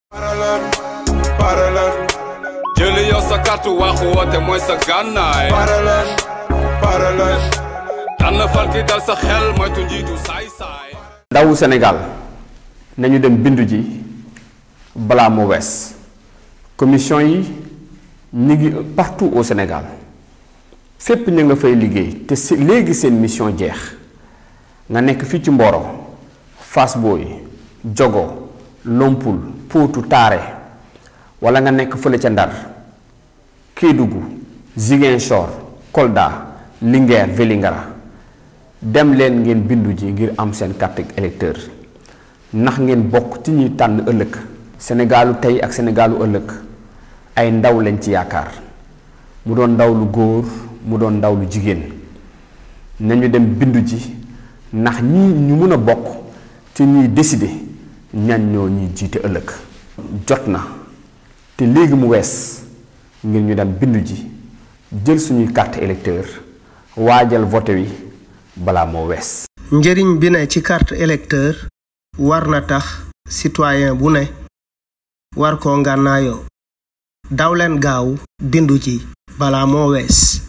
paralan paralan jëli yow sa kartu waxu woote mooy sa gànnaay paralan paralan tànn fal ki dal sa xel moytu njiitu saay-saay ndawu Sénégal nañu dem bindu ji balaa mu wees commission yi ñu ngi partout au Sénégal fépp ñu nga fay liggéey te si léegi seen mission jeex nga nekk fii ci Mboro Fass Boye Jogo Lompul Potou Taare wala nga nekk fële ca Ndar Kédougou Ziguinchor Kolda Linguère Vélingara dem leen ngeen bindu ji ngir am seen carte électeur ndax ngeen bokk ci ñuy tànn ëllëg Sénégalu tey ak Sénégalu ëllëg ay ndaw lañ ci yaakaar mu doon ndaw lu góor mu doon ndaw lu jigéen nañu dem bindu ji ndax ñii ñu mën a bokk ci ñuy décider ñan ñoo ñuy jiite ëllëg jot na te léegi mu wees ngir ñu dem bindu ji jël suñuy carte électeur waajal vote wi balaa moo wees njëriñ bi ne ci carte électeur war na tax citoyen bu ne war koo ngànnaayoo daw leen gaaw bindu ci balaa moo wees